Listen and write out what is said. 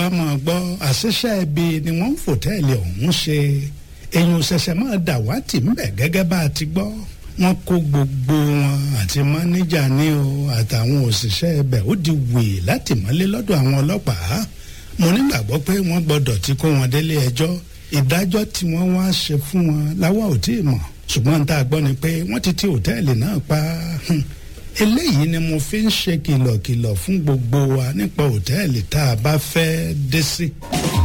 a máa gbọ́ àṣìṣe ibi ni wọ́n ń fòtẹ́ẹ̀lì ọ̀hún ṣe èèyàn ṣẹ̀ṣẹ̀ máa dàwátì ńbẹ̀ gẹ́gẹ́ bá a ti gbọ́ wọ́n kó gbogbo wọn àti mánéjà ní o àtàwọn òṣìṣẹ́ ibẹ̀ ó di wèé láti mọ́lé lọ́dọ̀ àwọn ọlọ́pàá mo nígbàgbọ́ pé wọ́n gbọ́dọ̀ ti kó wọn délé ẹjọ́ ìdájọ́ tí wọ́n wá ṣe fún wọn láwa ò tí ì mọ̀ ṣùgbọ́n tá a gbọ́ ni pé wọ́n ti ti òtẹ́ẹ̀lì náà pa eléyìí ni mo fi ń ṣe kìlọ̀kìlọ̀ fún gbogbo wa nípa òtẹ́ẹ̀lì tá a bá fẹ́ dé sí.